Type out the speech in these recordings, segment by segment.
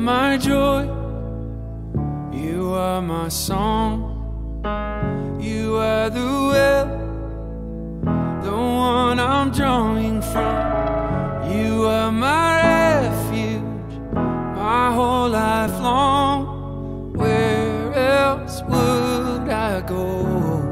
my joy. You are my song. You are the well, the one I'm drawing from. You are my refuge, my whole life long. Where else would I go?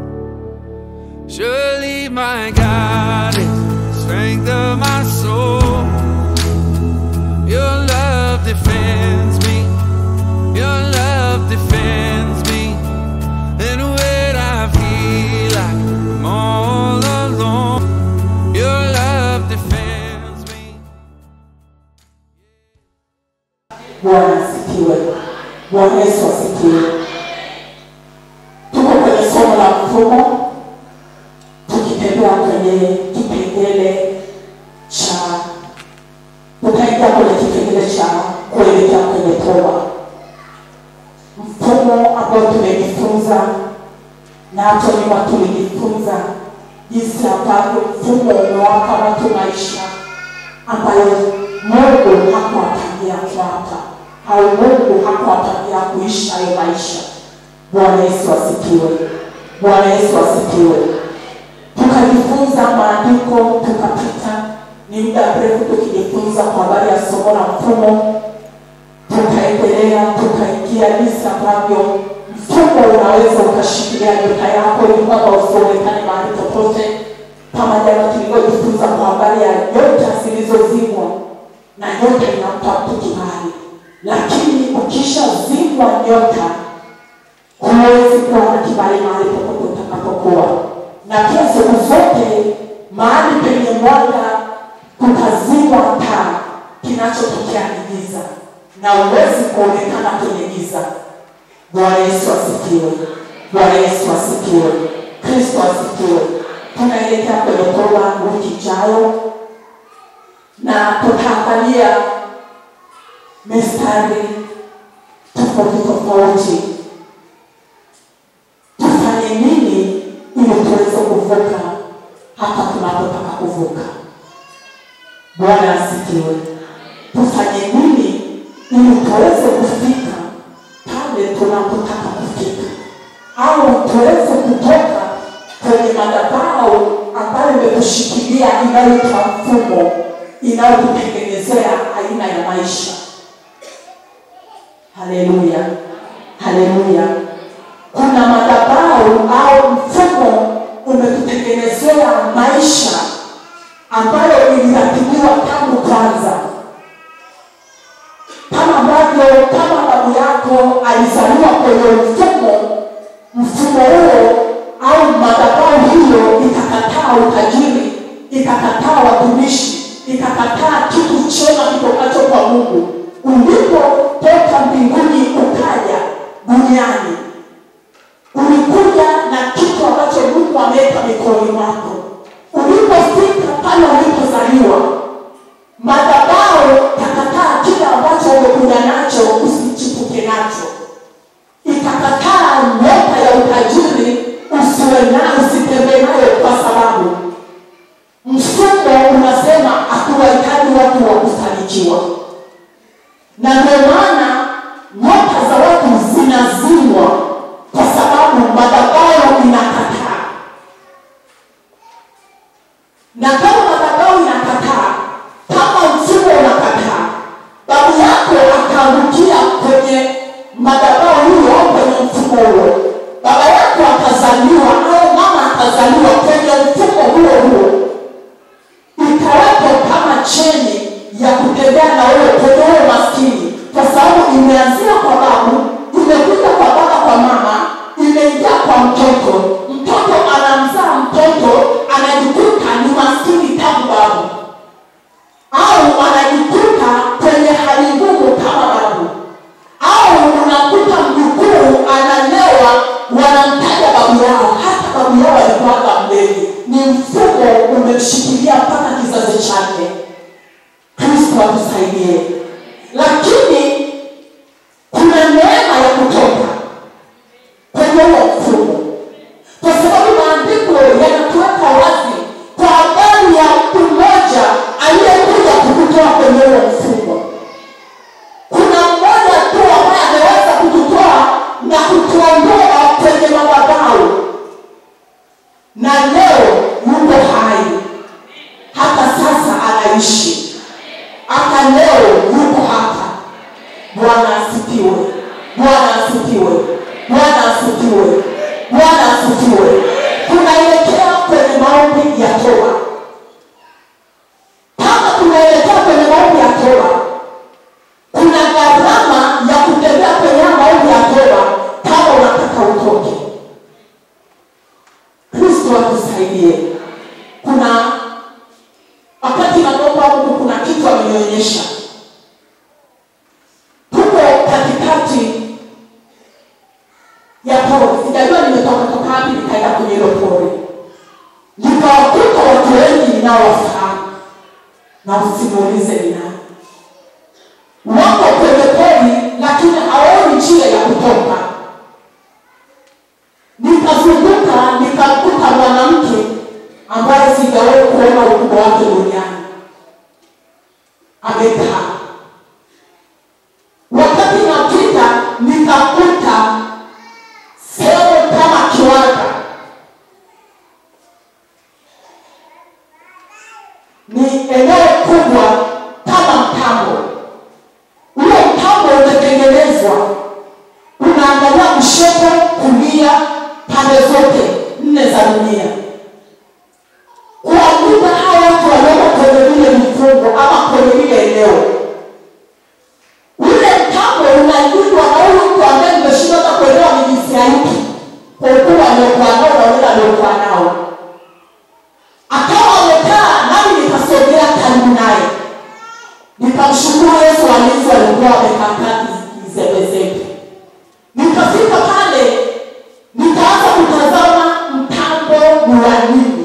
Surely my God is strength of my soul. Your love defends me. Your love defends me. And when I feel like I'm all alone, your love defends me. Bwana asifiwe. Bwana Yesu asifiwe. Tuko kwenye somo la mfumo, tukitembea kwenye kipengele cha tutaingia kwenye kipengele cha kuelekea kwenye toba, mfumo ambao tumejifunza na hapo nyuma tulijifunza jinsi ambavyo mfumo umewapa watu maisha ambayo Mungu hakuwapangia kuwapa au Mungu hakuwapangia kuishi hayo maisha. Bwana Yesu asifiwe. Bwana Yesu asifiwe. Tukajifunza maandiko, tukapita, ni muda mrefu tukijifunza kwa habari ya somo la mfumo, tukaendelea, tukaingia jinsi ambavyo mfumo unaweza ukashikilia nyota yako ili kwamba usionekane mahali popote, kama jana tulivyojifunza kwa habari ya nyota zilizozimwa na nyota inampa mtu kibali, lakini ukishazimwa nyota huwezi kuwa na kibali mahali popote utakapokuwa. Na pia siku zote mahali penye mwanga kutazimwa taa, kinachotokea ni giza, na huwezi kuonekana kwenye giza. Bwana Yesu asifiwe. Bwana Yesu asifiwe. Kristo asifiwe. Tunaelekea kwenye toba wiki ijayo, na tutaangalia mistari tofauti tofauti tufanye nini ili tuweze kuvuka hapa tunapotaka kuvuka. Bwana asifiwe. Tufanye nini ili tuweze kufika pale tunapotaka kufika, au tuweze kutoka kwenye madhabahu ambayo imetushikilia inayoitwa mfumo, inayotutengenezea aina ya maisha. Haleluya, haleluya kuna madhabahu au mfumo umetutengenezea maisha ambayo iliratibiwa tangu kwanza, kama ambavyo kama babu yako alizaliwa kwenye mfumo, mfumo huo au madhabahu hiyo ikakataa utajiri, ikakataa watumishi, ikakataa kitu chema kitokacho kwa Mungu. Ulipotoka mbinguni ukaja duniani ulikuja na kitu ambacho Mungu ameweka mikononi mwako. Ulipofika pale ulipozaliwa, madhabahu kakataa kile ambacho umekuja nacho, usichipuke nacho, ikakataa nyota ya utajiri usiwe nayo, usitembee nayo, kwa sababu mfumo unasema hatuwahitaji watu wa kufanikiwa, na ndio maana nyota za watu zinazimwa kwa sababu madhabahu inakataa. Na kama madhabahu inakataa, kama mfumo unakataa, babu yako akaangukia kwenye madhabahu hiyo au kwenye mfumo huo, baba yako akazaliwa au mama akazaliwa kwenye mfumo huo huo, ikawepo kama cheni ya kutembea na wewe kwenye huo maskini, kwa sababu imeanzia kwa babu, imekuja kwa baba, kwa mama, imeingia kwa mtoto. Mtoto anamzaa mtoto, anajikuta ni maskini tangu babu, au anajikuta kwenye hali ngumu kama babu, au unakuta mjukuu analewa, wanamtaja babu yao, hata babu yao alikuwaga mlevi. Ni mfumo umemshikilia mpaka kizazi chake. Kristo atusaidie, lakini kuna neema ya kutoka kwenye huo mfumo, kwa sababu maandiko yanatuweka wazi kwa habari ya mtu mmoja aliyekuja kukutoa kwenye huo mfumo. Kuna mmoja wamenionyesha tuko katikati ya pori sijajua nimetoka toka wapi nikaenda kwenye hilo pori nikawakuta watu wengi ninaowafahamu na usimuulize ni nani wako kwenye pori lakini hawaoni njia ya kutoka nikazunguka nikamkuta mwanamke ambaye sijawahi kuona ukubwa wake duniani amekaa wakati napita nikakuta sehemu kama kiwanda ni eneo kubwa kama mtambo ule mtambo umetengenezwa unaangalia kushoto kulia pande zote nne za dunia kuwakuta hawa watu walioko kwenye vile vifungo ama kwenye lile eneo ule mtambo unalindwa na huyu mtu ambaye nimeshindwa hata kuelewa ni jinsia ipi kwa ukubwa aliokuwa nao na ule aliokuwa nao akawa amekaa nami nikasogea karibu naye nikamshukuru yesu walinzi walikuwa wamekaa kizembezembe nikafika pale nikaanza kutazama mtambo ni wa nini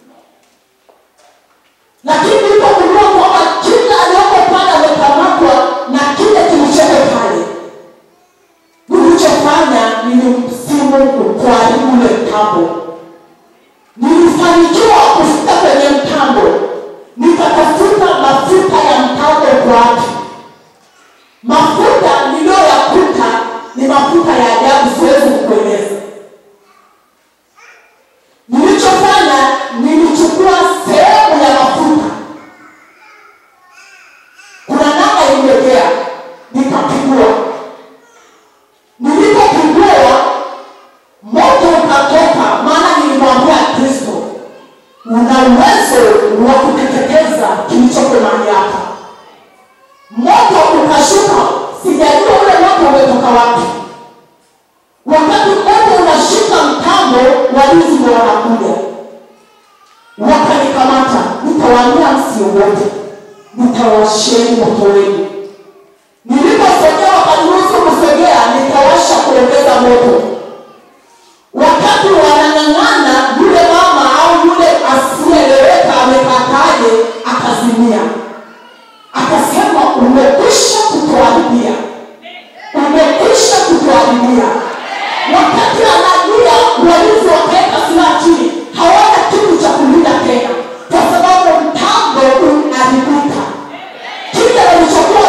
lakini nilipogundua kwamba kila aliyoko pale amekamatwa na kile kilichoko pale nilichofanya nilimsimu kuharibu ule mtambo nilifanikiwa kufika kwenye mtambo nikatafuta mafuta ya mtambo kwake mafuta niliyoyakuta ni mafuta ya ajabu siwezi kukueleza nilichofanya nilichukua sehemu ya mafuta kuna namba iliyojea nikapigua nilipopigua moto ukatoka maana nilimwambia kristo una uwezo wa kuteketeza kilichoko mahali hapa moto ukashuka sijajua ule moto umetoka wapi wakati moto unashika mtambo walinzi ndo wanakuja wakanikamata nitawaambia msiogope nitawasheni moto wenu niliposogea wakaniruhusu kusogea nikawasha kuongeza moto wakati wanang'ang'ana yule mama au yule asiyeeleweka amekataje akazimia akasema umekwisha kutuharibia umekwisha kutuharibia wakati analia walinzi wakaweka silaha chini hawana kitu cha kulinda tena kwa sababu mtambo unaharibika kile walichokuwa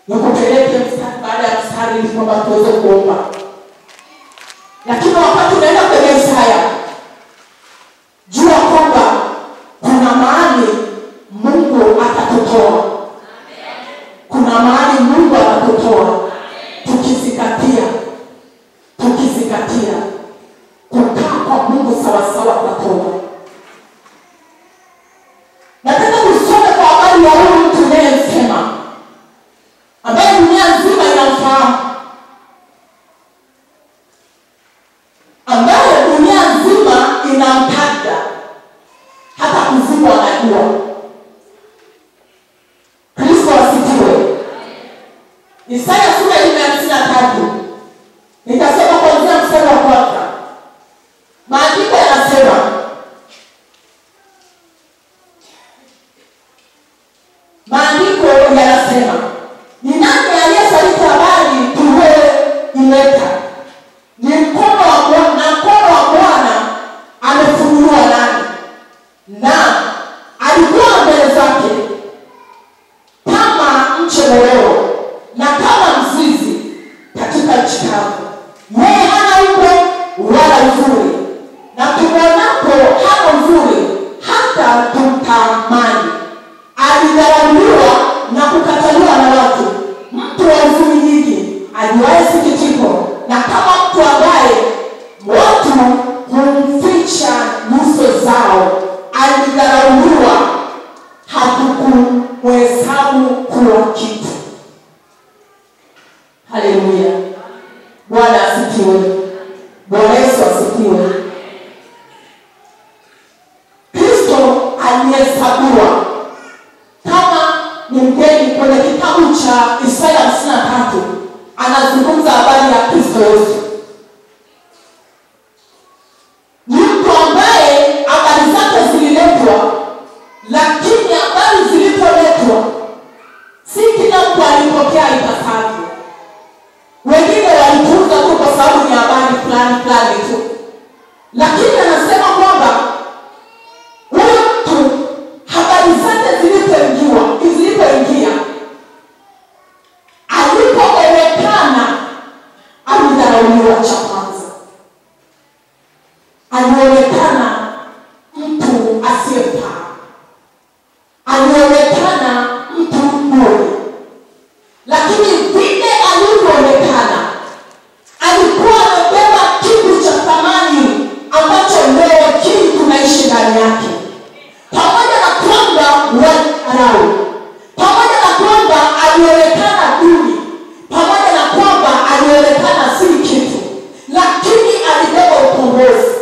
nikupeleke mstari baada ya mstari ili kwamba tuweze kuomba lakini wakati unaenda kwenye isaya jua kwamba kuna mahali mungu atatutoa kuna mahali mungu atatutoa tukizingatia tukizingatia kukaa kwa mungu sawasawa tatoa nataka tusome kwa habari ya huyu mtu inayemsema ambaye dunia nzima inamfahamu ambaye dunia nzima inamtaja hata kuzimu anajua kristo asifiwe isaya sura ya nne hamsini na tatu nitasoma kuanzia mstari wa kwanza maandiko yanasema maandiko yanasema ni nani aliyesaliti habari tuliyoileta ni mkono wa Bwana na mkono wa Bwana amefunuliwa nani na alikuwa mbele zake kama mche mororo na kama mzizi katika nchi kavu yeye hana umbo wala uzuri na tumwonapo hana uzuri hata tumtamani alidharauliwa na kukataliwa na watu mtu wa huzuni nyingi ajuaye sikitiko na kama mtu ambaye watu humficha nyuso zao alidharauliwa hatukumhesabu kuwa kitu haleluya bwana asifiwe bwana yesu asifiwe kristo alihesabiwa kama ni mgeni kwenye kitabu cha isaya hamsini na tatu anazungumza habari ya kristo yesu ni mtu ambaye habari zake zililetwa lakini habari zilipoletwa si kila mtu alipokea ipasavyo wengine walitunza tu kwa sababu ni habari fulani fulani tu lakini anasema kwamba huyu mtu habari zake zilipoingiwa zilipoingia alipoonekana alidharauliwa cha kwanza alionekana mtu asiyefaa alionekana mtu bure lakini vile alivyoonekana alikuwa amebeba kitu cha thamani ambacho leo hii tunaishi ndani yake pamoja na kwamba walidharau pamoja na kwamba alionekana duni pamoja na kwamba alionekana si kitu lakini alibeba ukombozi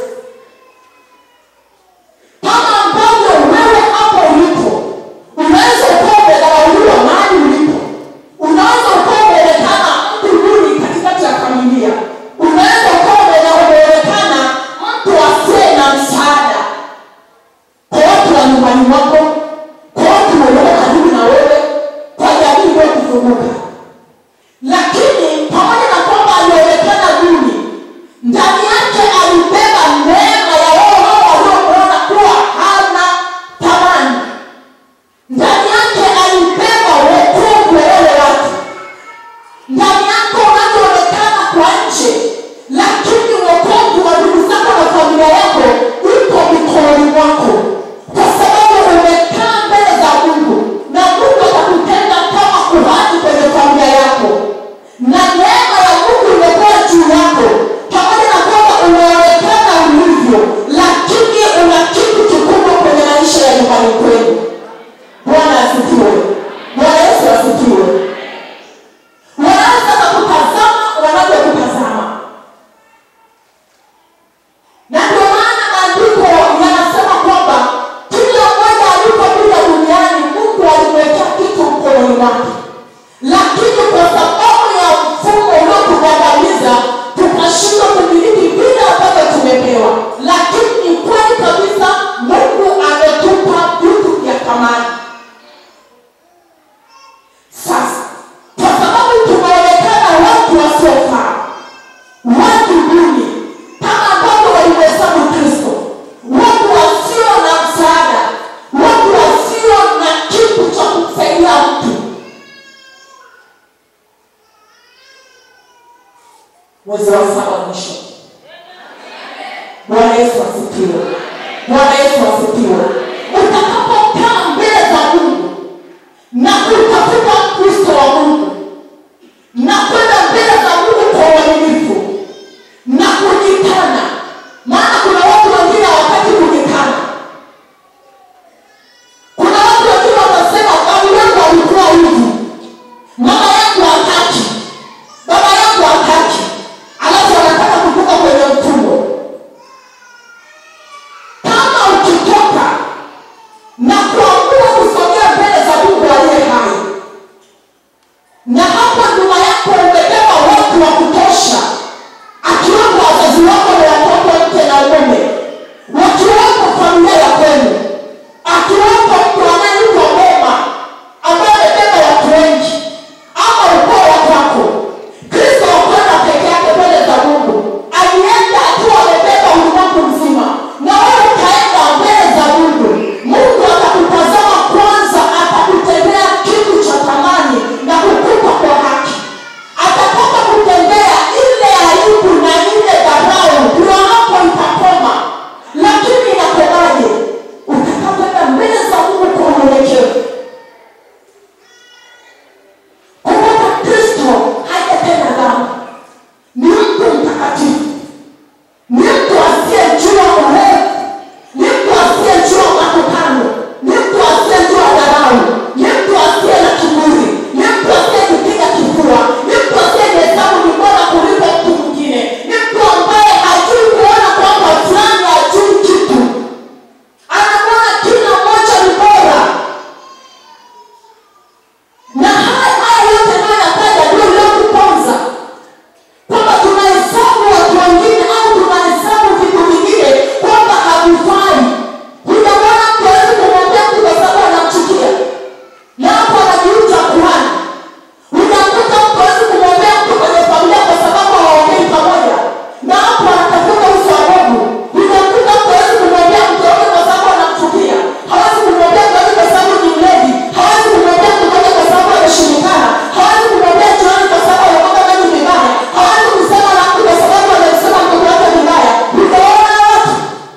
kama ambavyo wewe hapo ulipo unaweza ukawa umedharauliwa mahali ulipo unaweza ukawa umeonekana mtu duni katikati ya familia unaweza ukawa umeonekana mtu asiye na msaada kwa watu wa nyumbani mwako kwa watu walioko karibu na wewe kwa jamii iliyokuzunguka lakini pamoja na kwamba alionekana duni ndani yake alibeba neema ya wao hao waliomwona kuwa hana thamani ndani yake alibeba wokovu wa wale watu ndani yako unavyoonekana kwa nje lakini wokovu wa ndugu zako na familia yako uko mikononi mwako kwa sababu umekaa mbele za mungu na mungu atakutenda kama kuhani kwenye familia yako na neema ya mungu imekuwa juu yako pamoja na kwamba umeonekana ulivyo lakini una kitu kikubwa kwenye maisha ya nyumbani kwenu bwana asifiwe bwana yesu asifiwe wanaanza na kutazama wanavyokutazama na ndio maana maandiko yanasema kwamba kila mmoja alipokuja duniani mungu alimwekea kitu mkononi mwake lakini kwa sababu ya mfumo uliotugandamiza tukashindwa kumiliki vile ambavyo tumepewa lakini ni kweli kabisa mungu ametupa vitu vya thamani sasa mwezi wa saba mwisho bwana yesu asifiwe bwana yesu asifiwe utakapokaa mbele za mungu na kutafuta kristo wa mungu na kwenda mbele za mungu kwa uaminifu na kujikana maana kuna watu wengine hawataki kujikana kuna watu wengine watasema babu yangu alikuwa hivi mama yangu hataki baba yangu hataki alafu wanataka kutoka kwenye mtumbo kama ukitoka na kuamua kusogea mbele za mungu aliye hai na hapo nyuma yako umebeba watu wa kutosha akiwemo wazazi wako na watoto mke na mume wakiwepo familia ya kwenu akiwepo mtu anayeitwa boma ambaye amebeba watu wengi ama ukoo wa kwako kristo wakwenda peke yake mbele za mungu alienda akiwa amebeba ulimwengu mzima na wewe ukaenda mbele za mungu mungu atakutazama kwanza atakutendea kitu cha thamani na kukupa kwa haki atatoka kutendea ile aibu na ile dharau ndio hapo itakoma lakini inakomaje utakapoenda mbele za mungu kwa unyenyekevu kumbuka kristo hajatenda dhambi ni mtu mtakatifu ni mtu asiyejua urefu ni mtu asiyejua matukano ni mtu asiyejua dharau ni mtu asiye na kiburi ni mtu asiyejipiga kifua ni mtu asiyejihesabu ni bora kuliko mtu mwingine ni mtu ambaye hajui kuona kwamba fulani hajui kitu anaona kila mmoja ni bora na haya haya yote nayoyataja ndio iliyokuponza kwamba tunahesabu watu wengine au tunahesabu vitu vingine kwamba havifai hujamwona mtu awezi kumwambia mtu kwa sababu anamchukia na hapo anajiuta kuhani hujamkuta mtu awezi kumwambia mtu kwenye familia kwa sababu hawaongei pamoja na hapo anatafuta uso wa mungu hujamkuta mtu awezi kumwambia mtu yote kwa sababu anamchukia hawezi kumwambia mtu yote kwa sababu ni mlevi hawezi kumwambia mtu yote kwa sababu ameshindikana hawezi kumwambia jirani kwa sababu amepata maji vibaya hawezi kusema na mtu kwa sababu amemsema mtoto wake vibaya utaona watu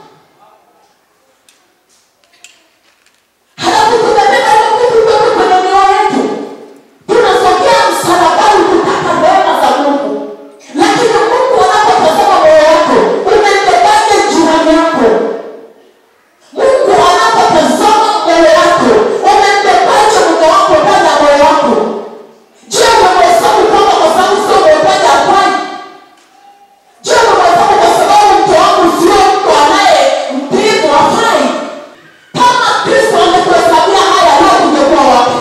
halafu tumebeba hiyo vitu vyote kwenye mioyo yetu tunasogea msalabani kutaka rehema za mungu lakini mungu anapotazama moyo wako umembebaje jirani yako mungu anapotazama mbele yako umembebaje mume wako ndani ya moyo wako je umemhesabu kwamba kwa sababu sio umehitaji afai je umemhesabu kwa sababu mke wangu sio mtu anaye mpimu afai kama kristo angekuhesabia haya leo tungekuwa wapi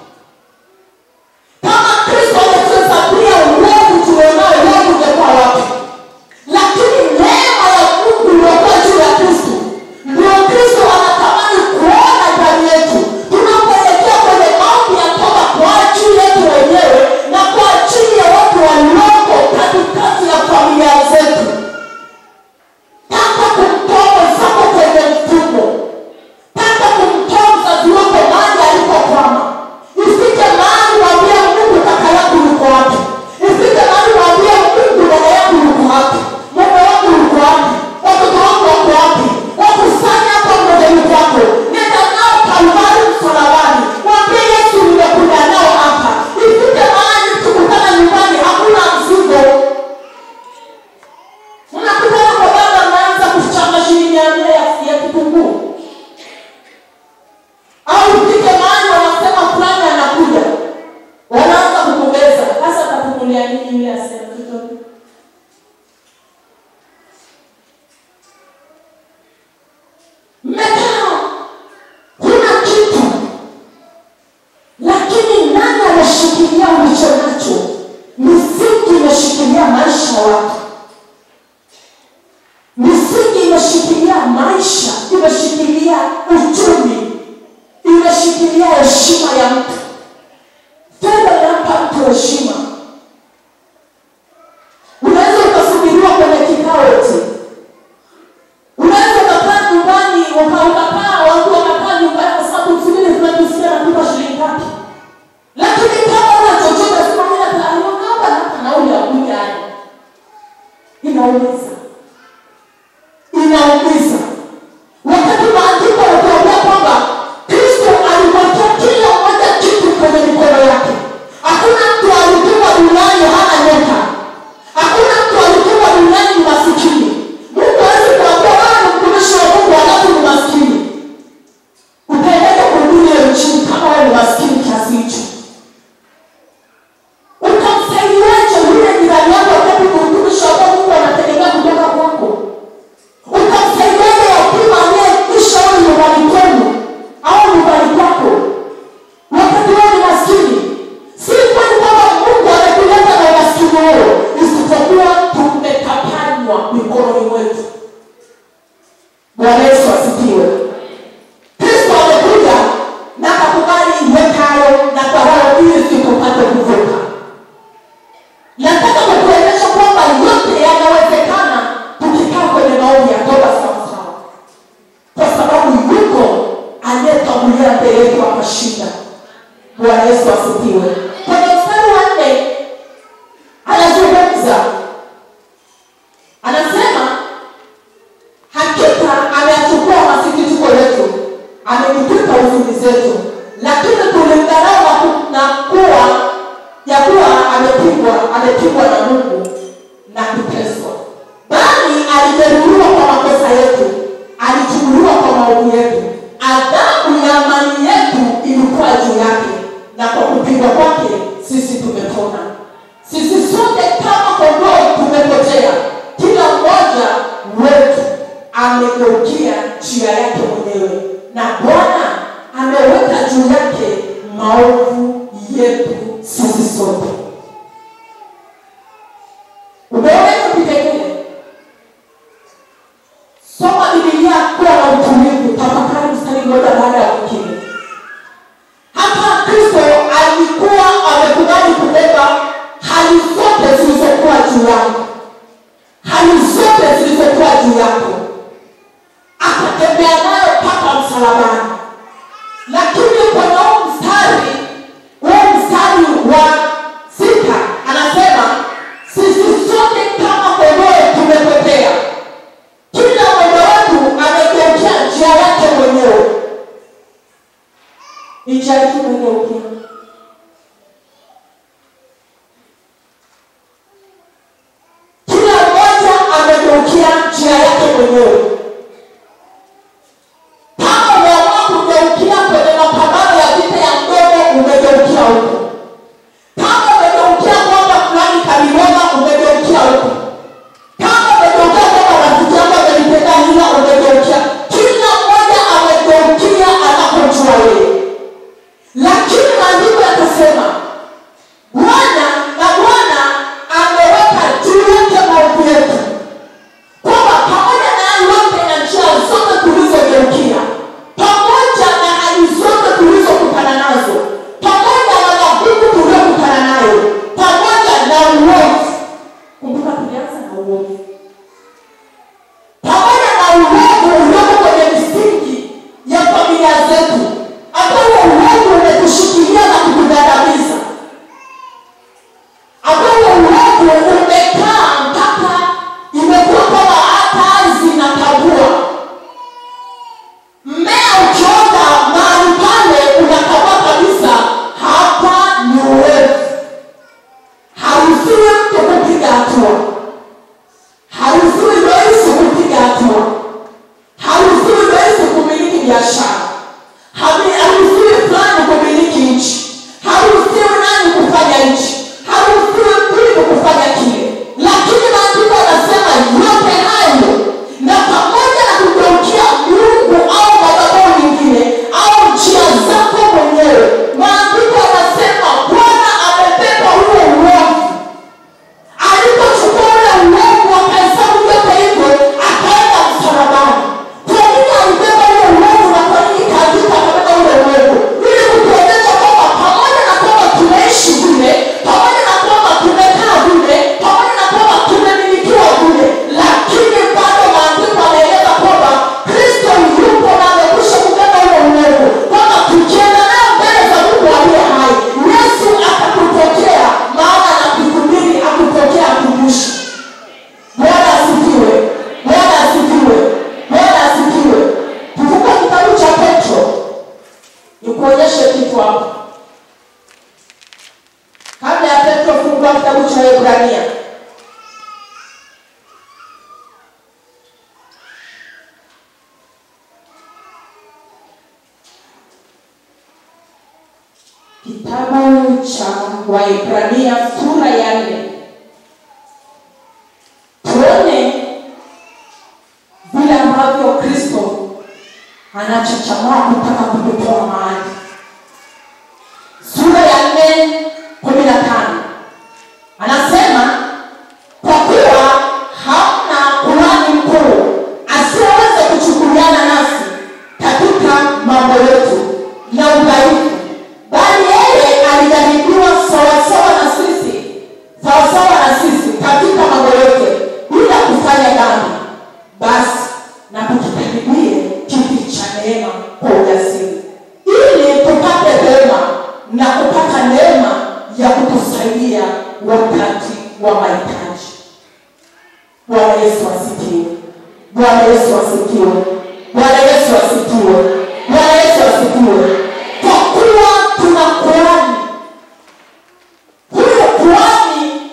kama kristo angetuhesabia uovu tulionao leo tungekuwa wapi lakini neema ya mungu iliyokuwa juu ya kristo ndio kristo anatamani kuona ndani yetu tunapoelekea kwenye maombi ya toba kwa ajili yetu wenyewe na kwa ajili ya watu walioko katikati ya familia zetu taka kumtoa mwenzako kwenye mfumo taka kumtoa mzazi wako mahali alipokwama ifike mahali waambie mungu kaka yangu yuko wapi ifike mahali waambie mungu dada yangu yuko wapi mume wangu yuko wapi watoto wangu wako wapi wakusanya hapa mbele kwako nenda nao kalvari msalabani waambie yesu nimekuja nao hapa ifike mahali tukutana nyumbani hakuna mzigo unakutana kwa baba anaanza kuchanga shilingi mia nne ya- ya kitunguu au ufike mahali wanasema fulani anakuja wanaanza kumubeza hasa atapumulia nini yule asema chochote mmekaa huna kitu lakini nani ameshikilia ulicho nacho misingi imeshikilia maisha ya watu misingi imeshikilia maisha imeshikilia uchumi imeshikilia heshima ya mtu fedha inampa mtu heshima unaweza ukasubiriwa kwenye kikao eti unaweza ukakaa nyumbani uka- ukakaa watu wakakaa nyumbani kwa sababu msubiri tunajisikia natupa shilingi ngapi lakini kama una chochote sema mimi nata- naomba hata nauli ya kuja haya alipigwa amepigwa na mungu na kuteswa bali alijeruhiwa kwa makosa yetu alichukuliwa kwa maovu yetu adhabu ya amani yetu ilikuwa juu yake na kwa kupigwa kwake sisi tumepona sisi sote kama kondoo tumepotea kila mmoja wetu amegeukia njia yake mwenyewe na bwana ameweka juu yake maovu yetu sisi sote umeona hiyo kipengele soma bibilia kuwa na utulivu tafakari mstari mmoja baada ya mwingine hapa kristo alikuwa amekubali kubeba hali zote zilizokuwa juu yako hali zote zilizokuwa juu yako akatembea nayo mpaka msalabani lakini kwenye huu mstari huu mstari wa sita anasema sisi sote kama kondoo tumepotea kila mmoja wetu amegeukia njia yake mwenyewe ni njia yetu umegeukia kila mmoja amegeukia njia yake mwenyewe kama umeamua kugeukia kwenye mapambano ya vita ya mdomo umegeukia huko kama umegeukia kwamba fulani kaliona umegeukia huko kama umegeukia kwamba rafiki yako amenitenda hila umegeukia kila mmoja amegeukia anapojua yeye lakini maandiko yakasema bwana na bwana ameweka juu yake maovu yetu kwamba pamoja na hali yote na njia zote tulizogeukia pamoja na hali zote tulizokutana nazo pamoja na magumu tuliyokutana nayo pamoja na uovu kumbuka tulianza na uovu pamoja na uovu ulioko kwenye misingi ya familia zetu ambao uovu umetushikilia na kutugandamiza ambao uovu umekaa mpaka imekuwa kama hata ardhi inatambua mmea ukiota mahali pale unatambua kabisa hapa ni uovu haruhusiwi mtu kupiga hatua haruhusiwi rais kupiga hatua haruhusiwi rais kumiliki biashara Hami- haruhusiwi fulani kumiliki nchi haruhusiwi nani kufanya nchi haruhusiwi mkulima kufanya kile lakini maandiko yanasema yote hayo na pamoja na kugeukia mungu au madhabahu nyingine au njia zako mwenyewe maandiko yanasema bwana amebeba huo uovu alipochukua ule uovu akahesabu vyote hivyo akaenda msalabani kwa nini alibeba ule uovu na kwa nini kaandika akabeba ule uovu ili kutuonyesha kwamba pamoja na kwamba tunaishi vile pamoja na kwamba tumekaa vile pamoja na kwamba tumemilikiwa vile lakini bado maandiko anaeleza kwamba kristo yupo na amekwisha kubeba ule uovu kwamba tukienda nayo mbele za mungu aliye hai yesu atakupokea maana anakusubiri akupokea akumbushe bwana asifiwe bwana asifiwe bwana asifiwe tuvuka kitabu cha petro nikuonyeshe kitu hapa kabla ya petro fungua kitabu cha hebrania kitabu cha waibrania sura ya nne tuone vile ambavyo kristo anachochamaa kutaka kututoa mahali sura ya nne kumi na tano anasema kwa kuwa hamna kuhani mkuu asiyeweza kuchukuliana nasi katika mambo yetu na udhaifu bali yeye alijaribiwa sawasawa na sisi sawasawa na sisi katika mambo yote bila kufanya dhambi basi na tukikaribie kiti cha neema kwa ujasiri ili tupate rehema na kupata neema ya kutusaidia wakati wa mahitaji bwana yesu asifiwe bwana yesu asifiwe bwana yesu asifiwe bwana yesu asifiwe kwa kuwa tuna kuhani huyo kuhani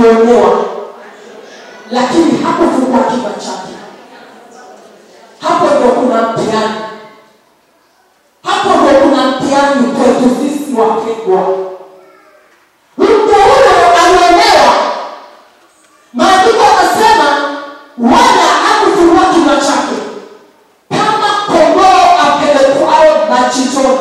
alionewa lakini hakufungua kinywa chake hapo ndio kuna mtihani hapo ndio kuna mtihani kwetu sisi wapendwa mtu huyo alionewa maandiko anasema wala hakufungua kinywa chake kama kondoo apelekwao machinjoni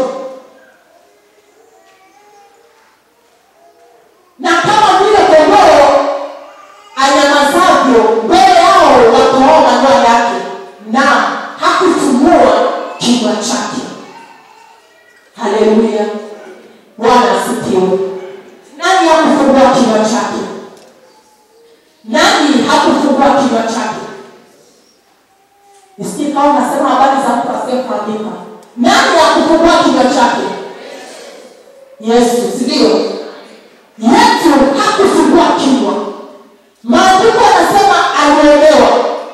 na kama vile kondoo anyamazavyo mbele yao watoao manyoya yake na hakufungua kinywa chake haleluya bwana asikiwe nani hakufungua kinywa chake nani hakufungua kinywa chake nisikii kama nasema habari za mtu asiyekuandika nani hakufungua kinywa chake yesu sindio yesu hakufungua kinywa maandiko anasema aliolewa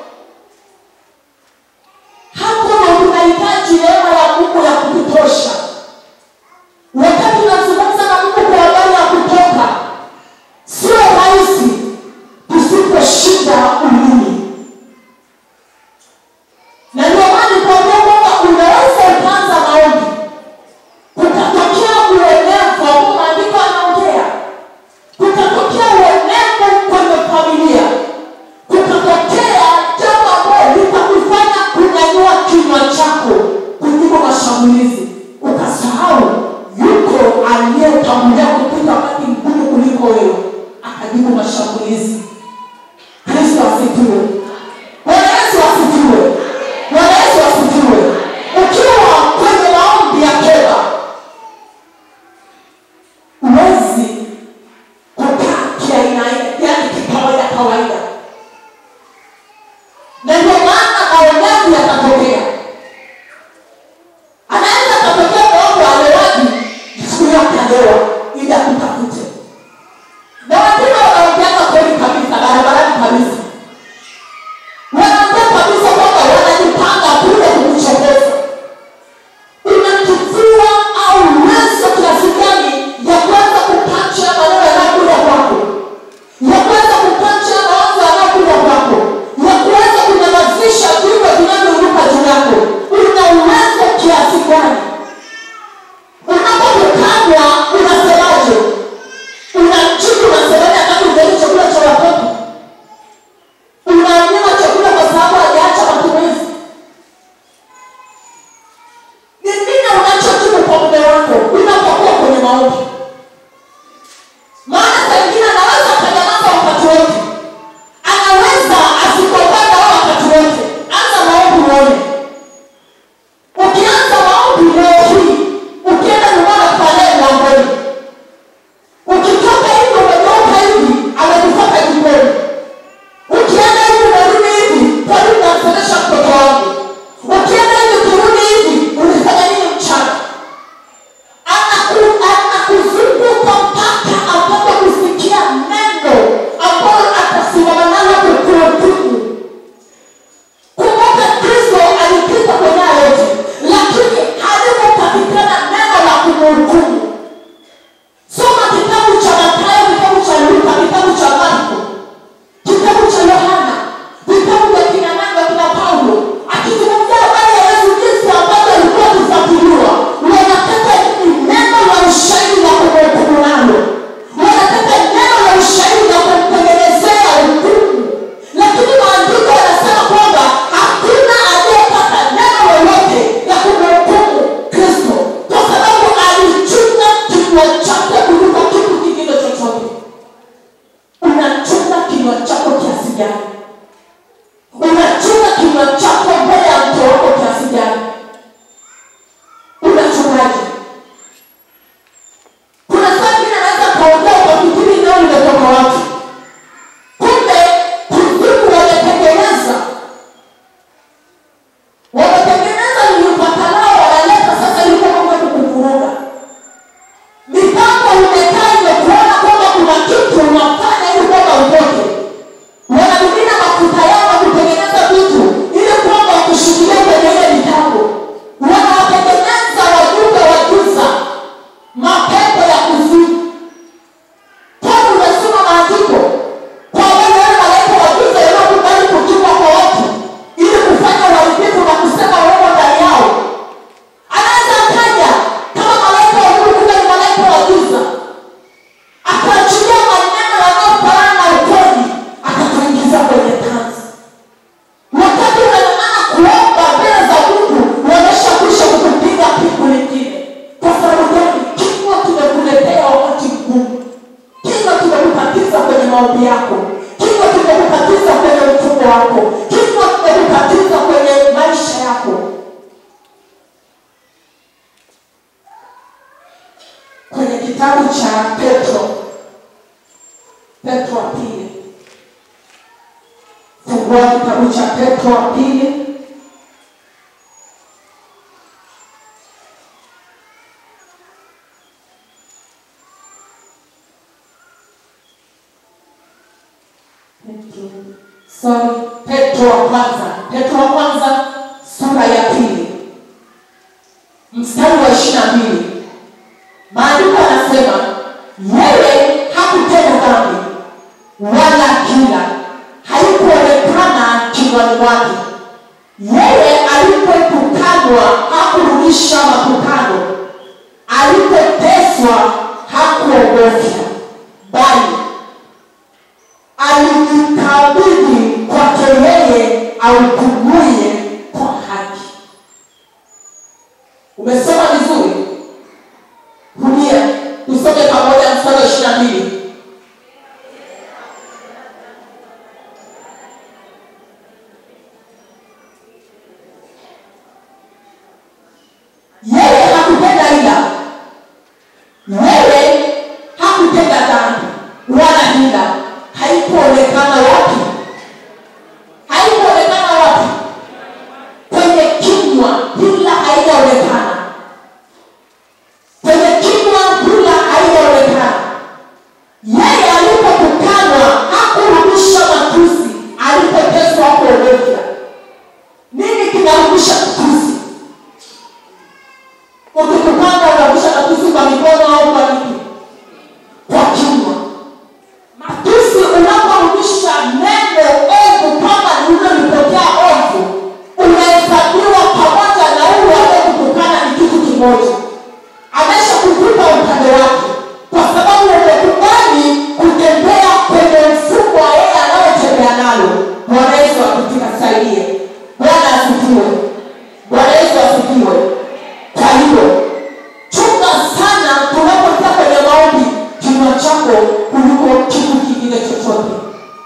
hapo ndo tunahitaji neema ya mungu ya kututosha wakati tunazungumza na mungu kwa habari ya kutoka sio rahisi tusiposhinda ulimi na ndio maana nikuambia kwamba unaweza ukaanza maombi kukatokea uonevu ambao maandiko anaongea kukatokea uonevu kwenye familia kukatokea jambo ambalo litakufanya kunyanyua kinywa chako kujibu mashambulizi ukasahau yuko aliyetangulia kupita wakati mgumu kuliko wewe akajibu mashambulizi kristo asifiwe bwana yesu asifiwe bwana yesu asifiwe ukiwa kwenye maombi ya toba huwezi kukaa kiaina yani kikawaida kawaida na ndio maana maonevu yatatokea anaweza akatokea maombi alewaji siku hiyo akalewa ili akutafute na wengine wanaongeaga kweli kabisa barabarani kabisa wanaongea kabisa kwamba wanajipanga kule kukuchokoza unachukua au uwezo kiasi gani ya kuweza kupacha maneno yanayokuja kwako ya kuweza kupacha mawazo yanayokuja kwako ya kuweza kunyamazisha viumbe vinavyoruka juu yako una uwezo kiasi gani unapotukanwa unasemaje unamjibu unasemaje wakati ujali chakula cha watoto unanyima chakula kwa sababu hajaacha matumizi ni nini unachojibu kwa mume wako unapokuwa kwenye maombi maana saa ingine anaweza akanyamaza wakati wote anaweza asipopanda wao wakati wote anza maombi uone ukianza maombi leo hii ukienda nyumbani kufanyae mlangoni ukitoka hivi umetoka hivi amekutoka jikoni ukienda hivi unarudi hivi kwani unamsomesha mtoto wangu ukienda hivi ukirudi hivi ulifanya nini mchana Anaku- anakuzunguka mpaka apate kusikia neno ambalo atasimama nalo kukuhukumu kumbuka kristo alipita kwenye haya yote lakini halikupatikana neno la kumhukumu soma kitabu cha matayo kitabu cha luka kitabu cha marko kitabu cha yohana vitabu vya kina nani vya kina paulo akizungumzia habari ya yesu jinsi ambavyo alikuwa akifuatiliwa wanataka nini neno la ushahidi la kumhukumu nalo wanataka neno la ushahidi la kumtengenezea hukumu lakini maandiko yanasema kwamba hakuna aliyepata neno lolote la kumhukumu kristo kwa sababu alichunga kinywa chake kuliko kitu kingine chochote unachunga kinywa chako kiasi gani unachunga kinywa chako mbele ya mke wako kiasi gani unachungaje kuna saa ingine anaweza kaongea kwa kipindi nao limetoka watu kumbe kuzimu wametengeneza wametengeneza lilipatalao wanaleta sasa ilikuwa mambo ya kukuvuruga mipango imekaa imekuona kwamba kuna kitu unafanya ili kwamba utoke wana mwingine maombi yako kifo kimekukatiza kwenye mfumo wako kifo kimekukatiza kwenye maisha yako kwenye kitabu cha petro petro wa pili fungua kitabu cha petro wa pili Petro. Sorry, Petro wa kwanza, Petro wa kwanza sura ya pili mstari wa ishirini na mbili maandiko anasema yeye hakutenda dhambi wala kila haikuonekana kinywani mwake yeye alipotukanwa hakurudisha matukano alipoteswa hakuogofya bali alijikabidhi kwake yeye aupumuye kwa haki umesoma vizuri rudia tusome pamoja mstari wa ishiri na mbili yeye hakutenda ila wewe hakutenda dhambi wala hila haikuonekana wapi haikuonekana wapi kwenye kinywa hila haijaonekana kwenye kinywa hila haijaonekana yeye alipotukanwa hakurudisha matusi alipoteswa kuogofya nini kinarudisha matusi ukitukana unarudisha matusi kwa mikono au kwa nini kwa kinywa matusi unaporudisha neno ovu kama lililolipokea ovu unahesabiwa pamoja na huyu aliyekutukana ni kitu kimoja amesha kukupa upande wake kwa sababu umekubali kutembea kwenye mfumo wa yeye anayotembea nalo bwana yesu akutikasaidie bwana asifiwe bwana yesu asifiwe kwa hiyo chunga sana tunapoingia kwenye maombi kinywa chako kuliko kitu kingine chochote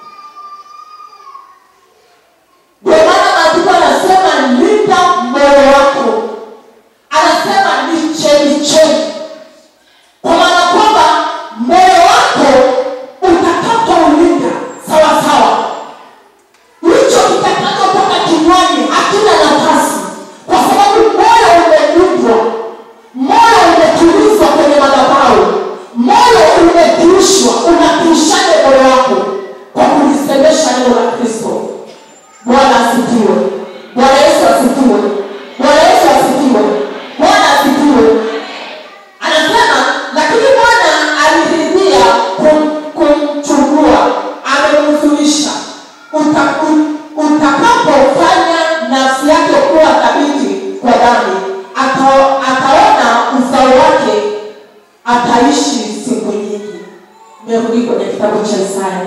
ndio maana maandiko anasema linda moyo wako anasema ni chemichemi kwa maana kwamba moyo wako utakapoulinda sawasawa hicho kitakachotoka kinywani hakina nafasi kwa sababu moyo umelindwa moyo umetulizwa kwenye madhabahu moyo umetuishwa unatuishaje moyo wako kwa kulisemesha neno la kristo bwana asifiwe bwana yesu asifiwe bwana yesu asifiwe bwana asifiwe anasema lakini bwana aliridhia kum- kumchukua amemhuzunisha Uta- u- utakapofanya nafsi yake kuwa thabiti kwa dhambi ata- ataona uzao wake ataishi siku nyingi merudi kwenye kitabu cha isaya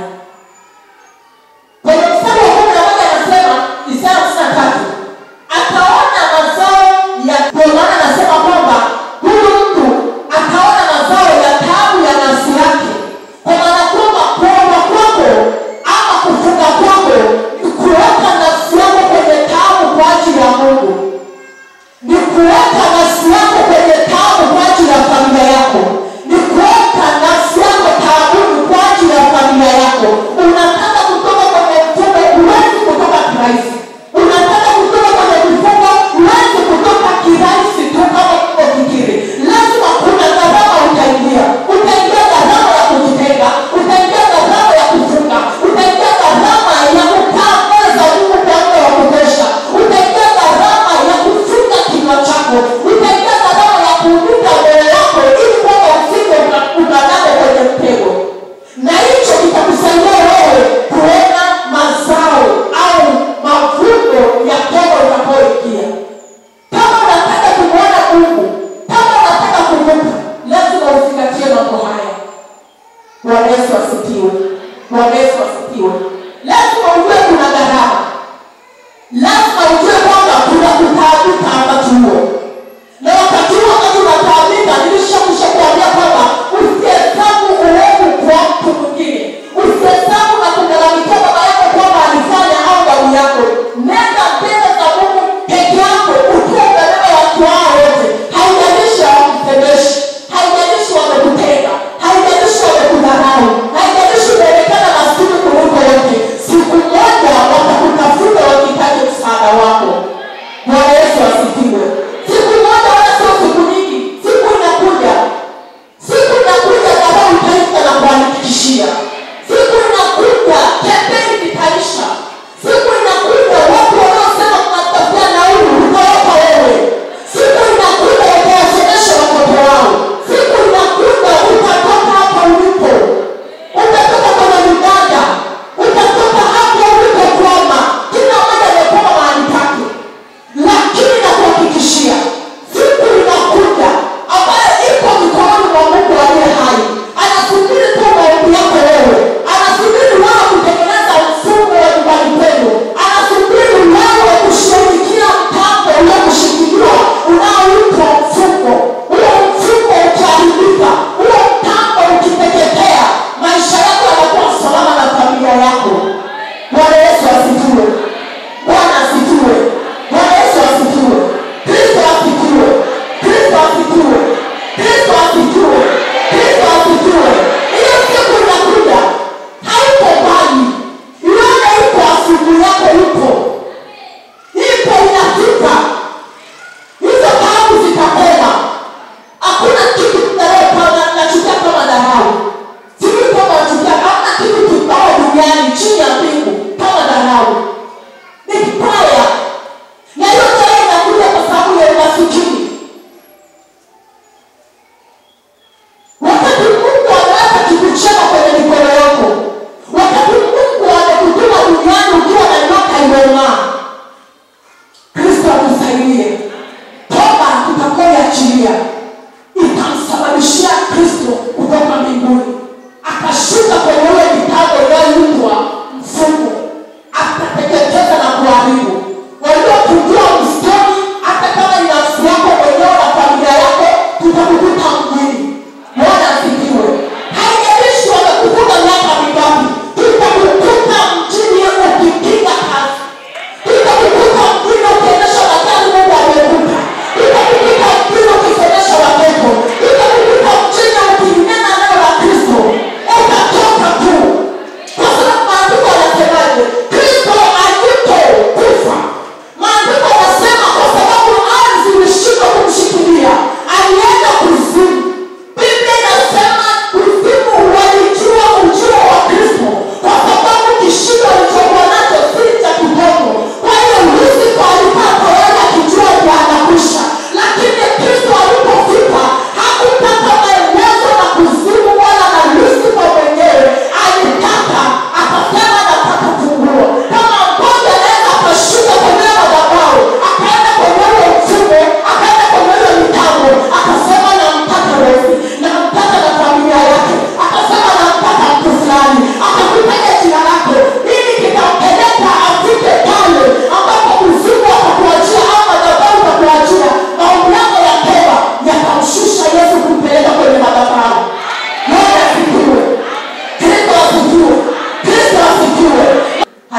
kwenye mstari wa kumi na moja anasema isaya hamsini na tatu ataona mazao ya ndio maana anasema kwamba huyu mtu ataona mazao ya taabu ya nafsi yake kwa maana kwamba kuomba kwako ama kufunga kwako ni kuweka nafsi yako kwenye taabu kwa ajili ya mungu ni kuweka nafsi yako kwenye taabu kwa ajili ya familia yako ni kuweka nafsi yako taabuni kwa ajili ya familia yako unataka kutoka kwenye mfumo huwezi kutoka kirahisi unataka kutoka kwenye mfumo huwezi kutoka kirahisi tu kama unafikiri lazima kuna gharama utaingia utaingia gharama ya kujitenga utaingia gharama ya kufunga utaingia gharama ya kukaa mbele za mungu kwa muda wa kutosha utaingia gharama ya kufunga kinywa chako utaingia gharama ya kuunika moyo wako ili kwamba usije ukanane kwenye mtego na hicho kitakusaidia wewe kuona mazao au mavuno ya toba utakayoingia kama unataka kumwona mungu kama unataka kumbuka lazima uzingatie mambo haya bwana yesu asifiwe bwana yesu asifiwe lazima ujue kuna gharama lazima ujue kwamba kuna kutaabika wakati huo na wakati huo wakati unataabika nilishakusha kuambia kwamba usihesabu uovu kwa mtu mwingine usihesabu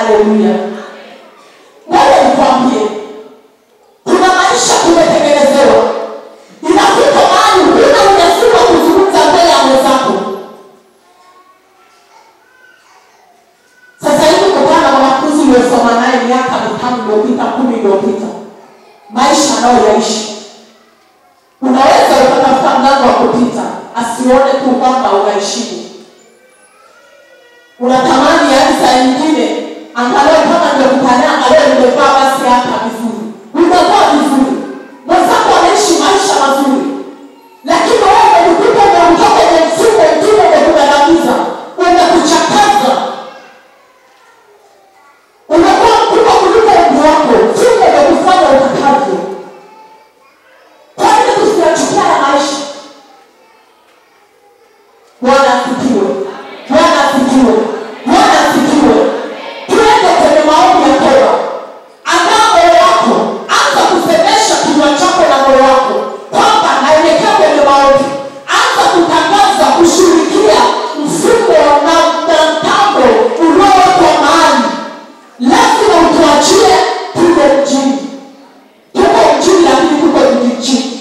haleluya ngoja nikwambie kuna maisha tumetengenezewa inafika mahali huna ujasiri wa kuzungumza mbele ya mwenzako sasa hivi kutana na wanafunzi uliosoma naye miaka mitano iliyopita kumi iliyopita maisha anayoyaishi unaweza ukatafuta mlango wa kupita asione tu kwamba unaheshimu unatamani yaani saa nyingine angalau kama ndio kukanyaga leo nimevaa basi hata vizuri umevaa vizuri mwenzako anaishi maisha mazuri lakini wewe umejikuta umeondoka kwenye mfumo mtume umekugandamiza umekuchakaza umekuwa mkubwa kuliko umri wako mfumo umekufanya utakavyo kwa nini tusiyachukia ya maisha bwana asikiwe bwana asikiwe bwana asikiwe tuende kwenye maombi ya toba andaa moyo wako anza kusemesha kinywa chako na moyo wako kwamba naelekea kwenye maombi anza kutangaza kushughulikia mfumo na na mtambo uliowekwa mahali lazima utuachie tuko mjini tuko mjini lakini tuko vijijini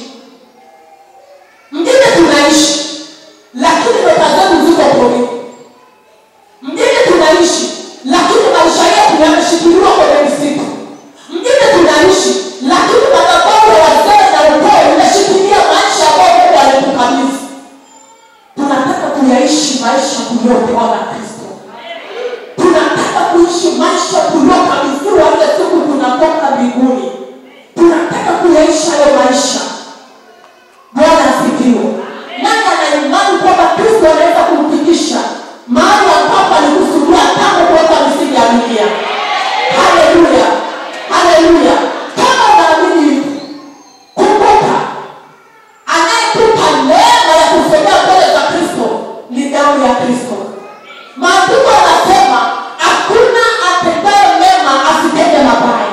mjini tunaishi lakini nyota zetu ziko porini mjini tunaishi lakini maisha yetu yameshikiliwa kwenye msitu mjini tunaishi lakini madhabahu ya wazee na ukoo imeshikilia maisha ambayo mungu ametukabidhi tunataka kuyaishi maisha tuliyopewa na kristo tunataka kuishi maisha tuliokabidhiwa ile siku tunatoka mbinguni tunataka kuyaishi hayo maisha bwana asifiwe nani ana imani kwamba kristo anaweza kumfikisha mahali ambapo alikusudia tangu kuweka misingi ya dunia haleluya haleluya kama unaamini hivi kumbuka anayetupa neema ya kusogea mbele za kristo ni damu ya kristo maandiko anasema hakuna atendaye mema asitende mabaya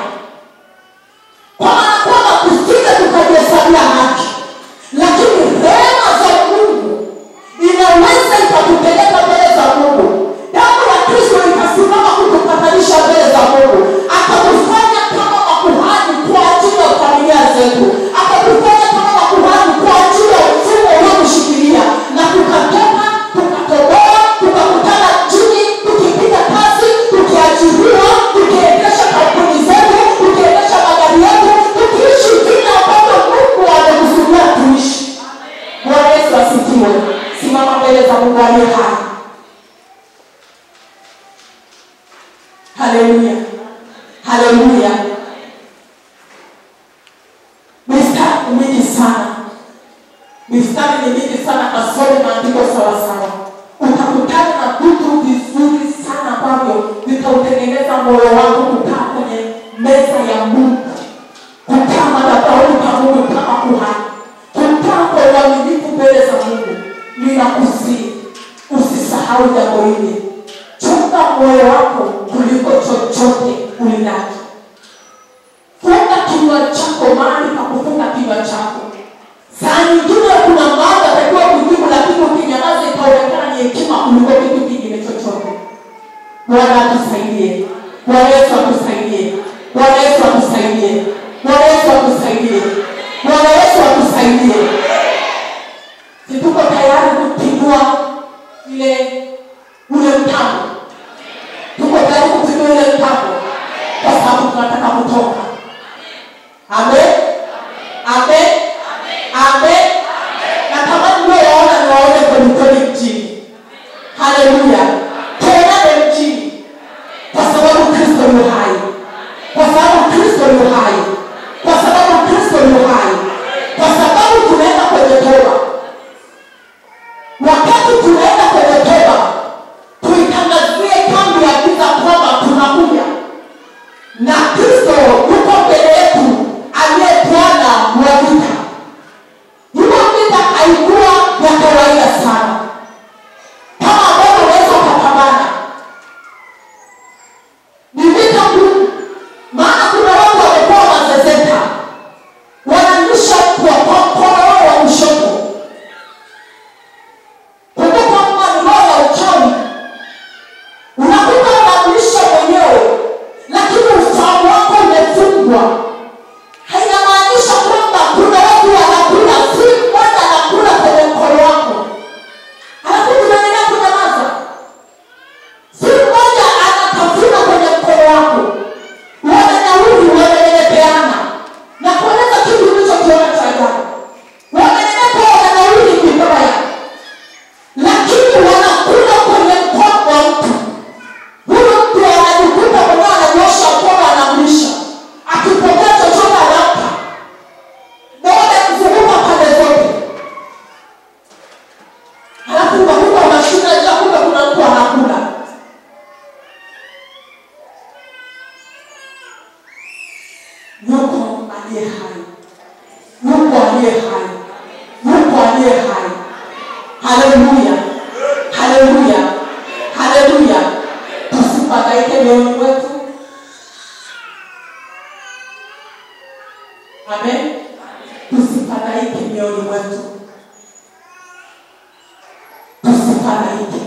kwa maana kwamba tusije tukajihesabia haki lakini rehema za mungu inaweza ikatupeleka mbele za mungu damu ya kristo ikasimama kutupatanisha mbele za mungu akatufanya kama makuhani kwa ajili ya familia zetu akatufanya kama makuhani kwa ajili ya mfumo unaotushikilia na tukatoka tukatoboa tukakutana mjini tukipiga kazi tukiajiriwa tukiendesha kampuni zetu tukiendesha magari yetu tukiishi vile ambavyo mungu amekusudia tuishi bwana yesu asifiwe simama mbele za mungu aliye hai haleluya haleluya mistari ni mingi sana mistari ni mingi sana kasome maandiko sawasawa utakutana na vitu vizuri sana ambavyo vitautengeneza moyo wako kukaa kwenye meza ya mungu kukaa madhabahuni pa mungu kama kuhani kukaa kwa uaminifu mbele za mungu ninakusii usisahau jambo hili chunga moyo wako kuliko chochote ulinacho funga kinywa chako mahali pa kufunga kinywa chako saa nyingine kuna mambo atakiwa kujibu lakini ukinyamaza itaonekana ni hekima kuliko kitu kingine chochote bwana atusaidie bwana yesu atusaidie bwana yesu atusaidie bwana yesu atusaidie bwana yesu atusaidie situko tayari kupindua ile ule mtambo tuko tayari kupindua ile mtambo kwa sababu tunataka kutoka amen amen amen natamani unayowaona niwaone kwelikweli mjini haleluya tuonane mjini kwa sababu kristo yu hai kwa sababu kristo yu hai kwa sababu kristo yu hai kwa sababu tunaenda kwenye toba wakati tunaenda kwenye toba anaingia